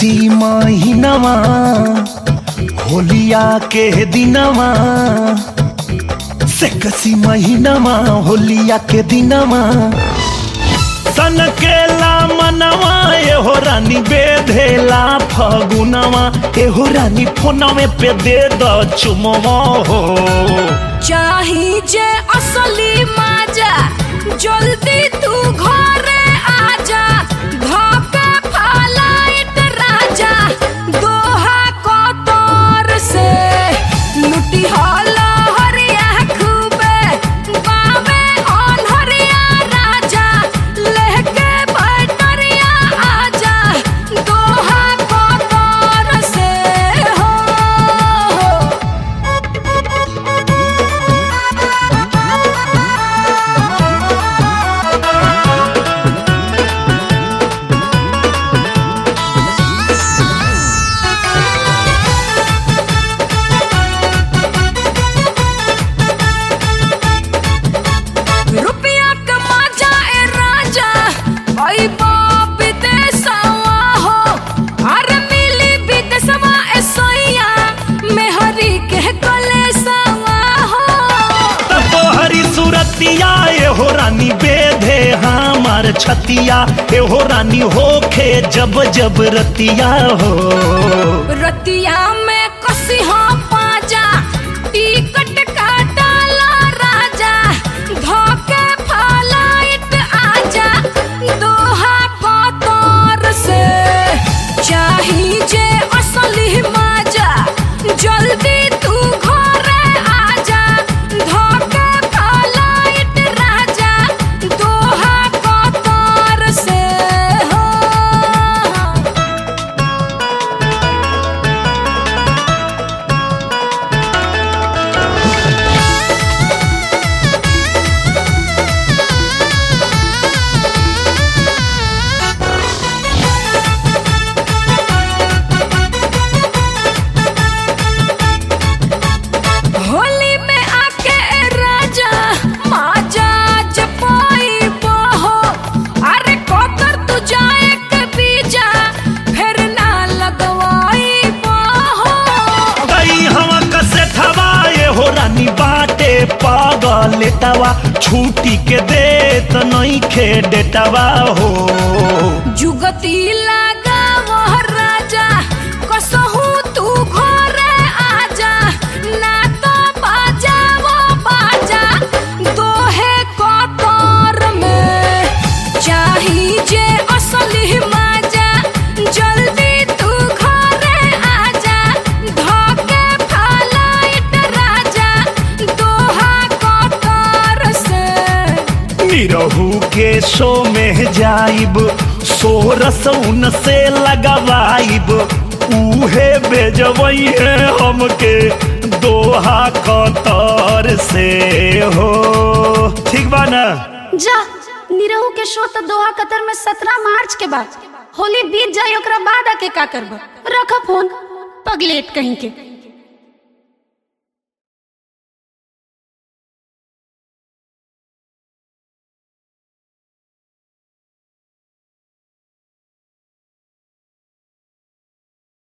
कसी महीनवा होलिया के दिनवा से कसी महीनवा होलिया के दिनवा सन केला मनवा एहो रानी बेधेला फगुनवा एहो रानी फोनवे पे दे द चुमवा हो चाही जे असली माजा जल्दी तू घरे आजा धोके फलाइट राजा दोहा कतर से लुटी हला हरिया खूबे बावे अनहरिया राजा लेके बैटरिया आजा दोहा कतर से हो रुपया कमा जाए राजा ओई बाप विदेशवा हो अरे मिली विदेशवा ए सोइया मेहरी के कलेसवा हो तोहरी सूरतिया एहो रानी बेधे हमार छतिया एहो रानी होखे जब जब रतिया हो रतिया में कसी हो पाजा टिकट काटाला राजा धोके फलाइट आजा दोहा कतर से चाही जे असली माजा जल्दी तू घरे आजा धोके फलाइट राजा दोहा कतर से हो होली में आके राजा माजा जपाई बहो अरे कोतर तू जाए के बीजा फिर ना लगवाई बहो गई हवा कसे थवा एहो रानी बाटे पागल तवा छूटी के देत नहीं खे डेटवा हो जुगती लगा वह राजा कसहू तू घरे आजा ना तो बाजा वो बाजा दोहे कतर में चाही जे असली माजा जल्दी तू घरे आजा धोके फलाइट राजा दोहा कतर से निरहू के शो में जाइब सोरस उन से लगवाइब उहे बेजवई है हमके दोहा कतर से हो ठीक बा ना जा निरहू के शो तो दोहा कतर में सत्रह मार्च के बाद होली बीत जाए ओकरा बाद आके का करब रख फोन पगलेट कहीं के